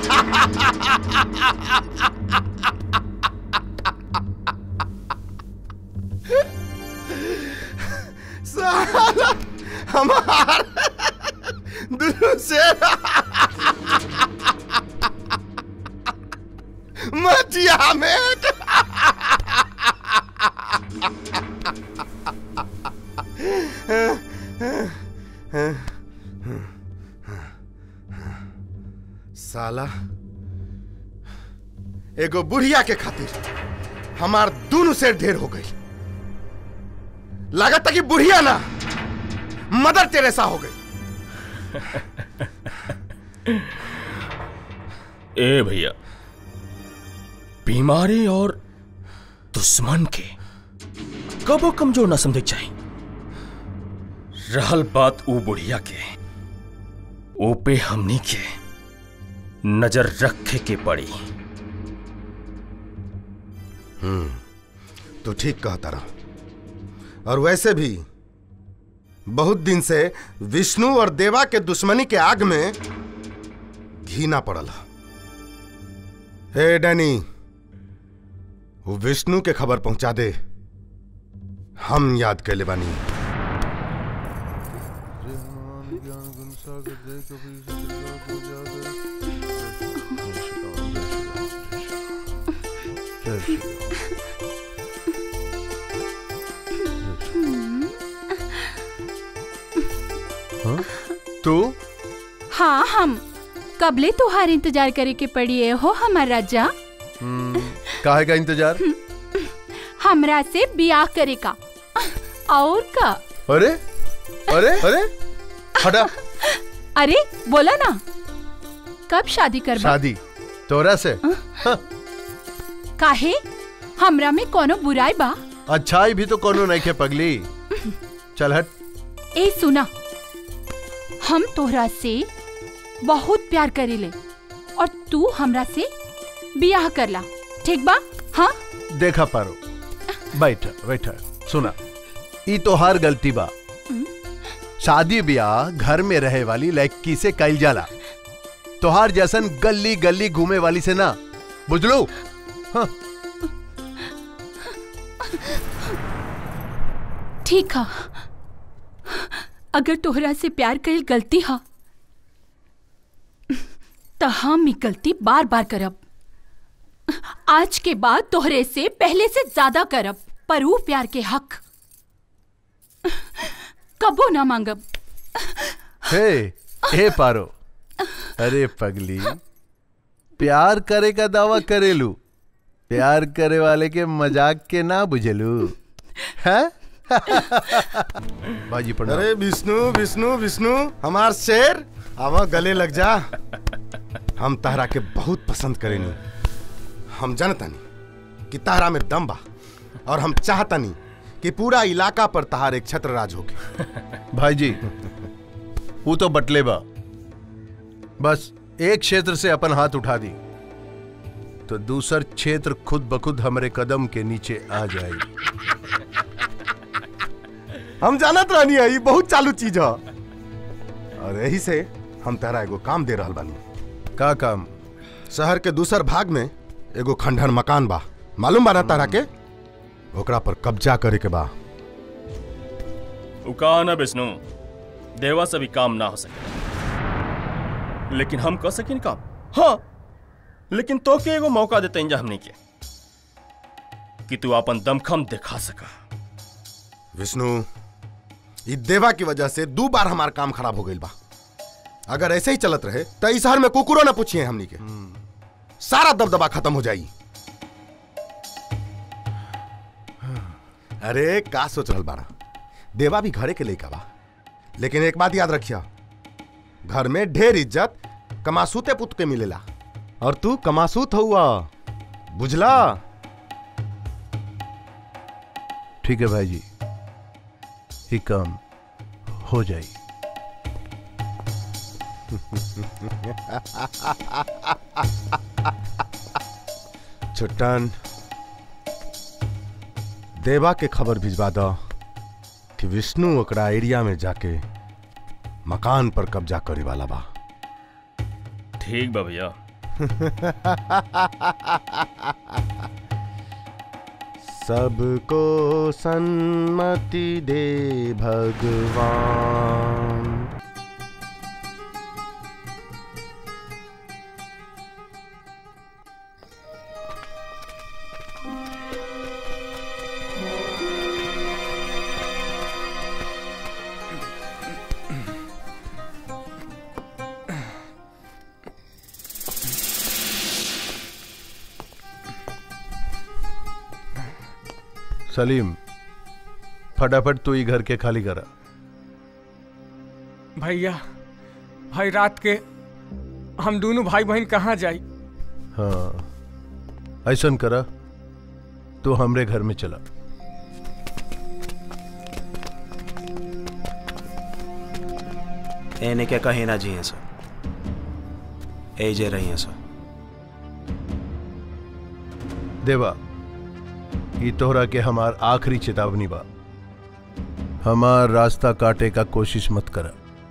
साला हमार दुनू शेर मटिया में साला एगो बुढ़िया के खातिर हमार दोनों से ढेर हो गई लागत कि बुढ़िया ना मदर टेरेसा हो गई ए भैया बीमारी और दुश्मन के कबो कमजोर ना समझे चाहिए रहल बात ऊ बुढ़िया के ओ पे हमनी के नजर रखे के पड़ी हम्म तो ठीक कहता रहा और वैसे भी बहुत दिन से विष्णु और देवा के दुश्मनी के आग में घी ना पड़ल ह। हे डैनी वो विष्णु के खबर पहुंचा दे हम याद कैले बानी तू हाँ हम कबले तुहार इंतजार करे के पड़ी हो हमार राजा काहे का इंतजार हमरा से बियाह करे का और का अरे अरे अरे हटा अरे बोला ना कब शादी करबा शादी तोरा से काहे हमरा में कोनो बुराई बा अच्छाई भी तो कोनो नहीं के पगली चल हट ए सुना हम तोहरा से बहुत प्यार करेले और तू हमरा से बियाह करला ठीक बा हाँ देखा पारो बैठ बैठ सुना ई तोहार गलती बा शादी ब्याह घर में रहे वाली लड़की से कइल जाला तोहार जैसन गली गली घूमे वाली से ना बुझलो हाँ ठीक है अगर तोहरा से प्यार कईल गलती हा तो हम ई गलती बार बार करब आज के बाद तोहरे से पहले से ज्यादा करब पर ऊ प्यार के हक कबो ना मांगब हे हे पारो अरे पगली प्यार करे का दावा करेलू प्यार करे वाले के मजाक के ना बुझेलू हैं बाजी प्रणाम अरे विष्णु विष्णु विष्णु हमार शेर आवा गले लग जा हम तहरा के बहुत पसंद करेनी हम जानतानी कि तहरा में दम बा और हम चाहतानी कि पूरा इलाका पर तहार एक छत्र राज होके भाई जी वो तो बटले बा बस एक क्षेत्र से अपन हाथ उठा दी तो दूसर क्षेत्र खुद बखुद हमरे कदम के नीचे आ जाएगी हम जानत रहनी है ये बहुत चालू चीज है और यही से हम तहरा एगो काम दे रहल बानी का काम शहर के दूसर भाग में एगो खंडहर मकान बा मालूम बा ना तहरा के ओकरा पर कब्जा करे के बा उका ना विष्णु देवा से भी काम ना हो सके लेकिन हम कर सकिन काम हाँ लेकिन तो के एगो मौका देते इंजा हमने के कि तू अपन दमखम दिखा सका विष्णु ई देवा की वजह से दो बार हमार काम खराब हो गई बा अगर ऐसे ही चलत रहे तो इस शहर में कुकुरो ना पूछिए हमनी के सारा दबदबा खत्म हो जाई अरे का सोच रहल बारा देवा भी घरे के लइका बा लेकिन एक बात याद रखिया घर में ढेर इज्जत कमासूते पुत के मिलेला और तू कमासूत हुआ बुझला ठीक है भाई जी ये काम हो जाए छुट्टन देवा के खबर भिजवा दो कि विष्णु ओकरा एरिया में जाके मकान पर कब्जा करे वाला बा ठीक बा भैया सबको सन्मति दे भगवान सलीम फटाफट तू ही घर के खाली करा भैया भाई रात के हम दोनों भाई बहन कहाँ जाई हाँ ऐसन करा तू हमरे घर में चला एने के कहीं ना जिए सर ए जे रही हैं सर देवा ई तोहरा के हमार आखिरी चेतावनी बा हमार रास्ता काटे का कोशिश मत करा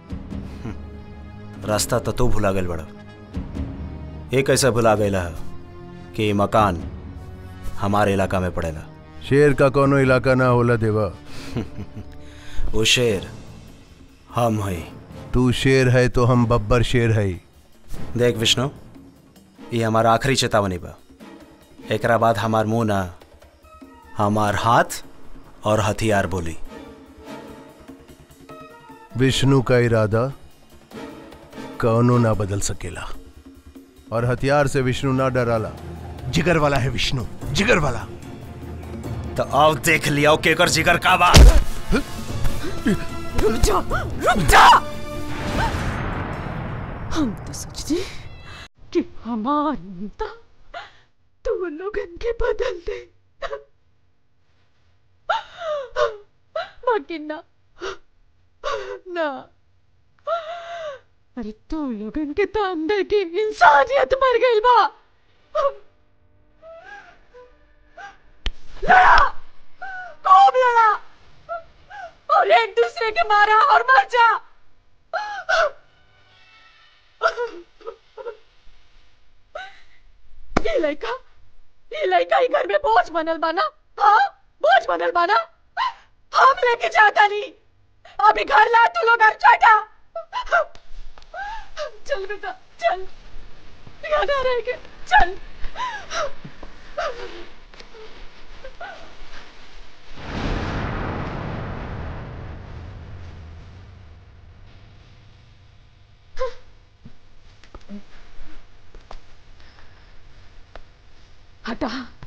रास्ता तो तू भुला गल बड़ा ये कैसे भुला गया है कि ये मकान हमारे इलाका में पड़ेला शेर का कोनो इलाका ना होला देवा वो शेर हम हैं तू शेर है तो हम बब्बर शेर है देख विष्णु ये हमारा आखिरी चेतावनी बा एकरा बाद हमार मुंह ना हमार हाथ और हथियार बोली विष्णु का इरादा कौनो ना बदल सकेला और हथियार से विष्णु ना डराला जिगर वाला है विष्णु जिगर वाला तो अब देख लिया केकर जिगर का बा रुक जा रुक जा हम तो सोचते कि हमार नेता तो लोगन के बदल दे बाकी ना ना अरे तू लोगन के तो अंदर की इंसानियत मर गई बा लड़ा खूब लड़ा और एक दूसरे के मारा और मर जा ये लड़का ये लड़का ही घर में बोझ बनल बाना हाँ बोझ बनल बाना हम लेके जाता नहीं अभी घर ला तू लोग घर चाटा चल बेटा चल यहाँ ना रहेंगे चल हटा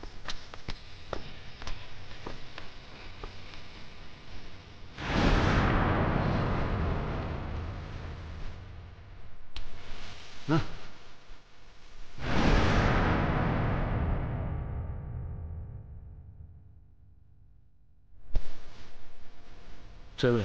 चल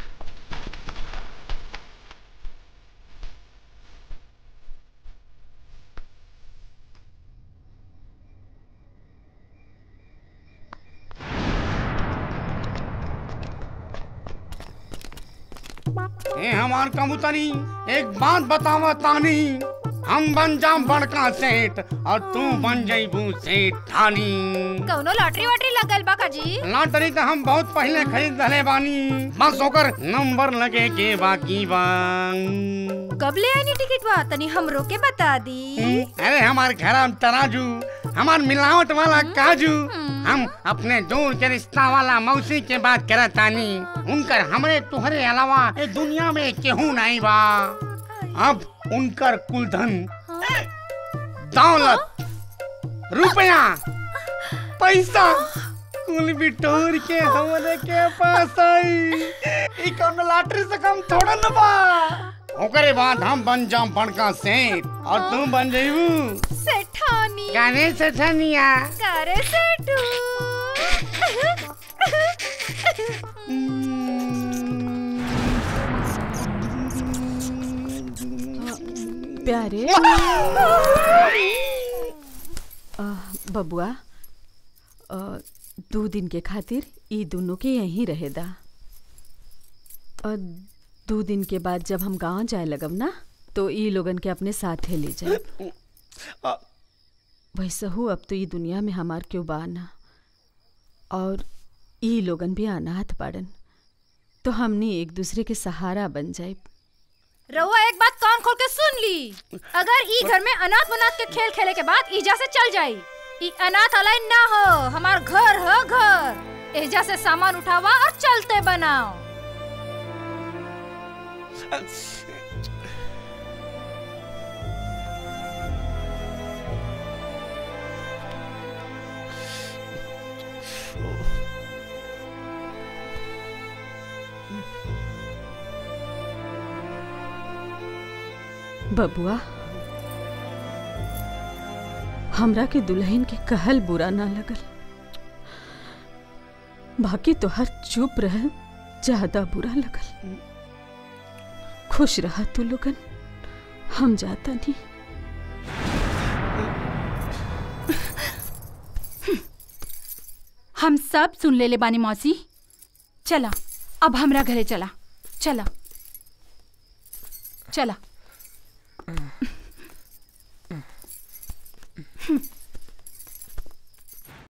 ए हमार कबूतरी एक बात बतावा तानी हम बन जाम बड़का सेठ और तू बन जईबू सेठ ठानी कौनो लॉटरी वॉटरी लगल बा काजी लॉटरी तो हम बहुत पहले खरीद रहे बानी बस ओकर नंबर लगे के बाकी बा कब ले आनी टिकट बा तनी हमरो के बता दी अरे हमार घर तराजू हमार मिलावट वाला काजू हम अपने दूर के रिश्ता वाला मौसी के बात करत तानी उनकर हमरे तुहरे अलावा ए दुनिया में केहू नहीं बा अब उनकर कुल धन दौलत रुपया पैसा कुल बिटोर के हमरे के पास आई ई कौन लॉटरी से कम थोड़ा न बा ओकरे बाद हम बन जाम बड़का सेठ और तू बन जइबू सेठानी गाने से ठनिया करे सेठू प्यारे आ, बबुआ आ, दो दिन के खातिर ई दोनों के यहीं रहेदा और दो दिन के बाद जब हम गांव जाए लगब ना तो ई लोगन के अपने साथे ले जाए वैसहू अब तो ई दुनिया में हमार क्यों बाना और ई लोगन भी अनाथ बाड़न तो हमनी एक दूसरे के सहारा बन जाए रउआ एक बात कान खोल के सुन ली अगर ई घर में अनाथ वनाथ के खेल खेले के बाद ईजा से चल जाई ई अनाथ अलाय ना हो हमार घर हो घर एजा से सामान उठावा और चलते बनाओ बबुआ हमरा के दुल्हन के कहल बुरा ना लगल बाकी तो हर चुप रह ज्यादा बुरा लगल खुश रहा तू लोगन हम जाता नहीं हम सब सुन ले ले बानी मौसी चला अब हमरा घरे चला चला चला हम्म।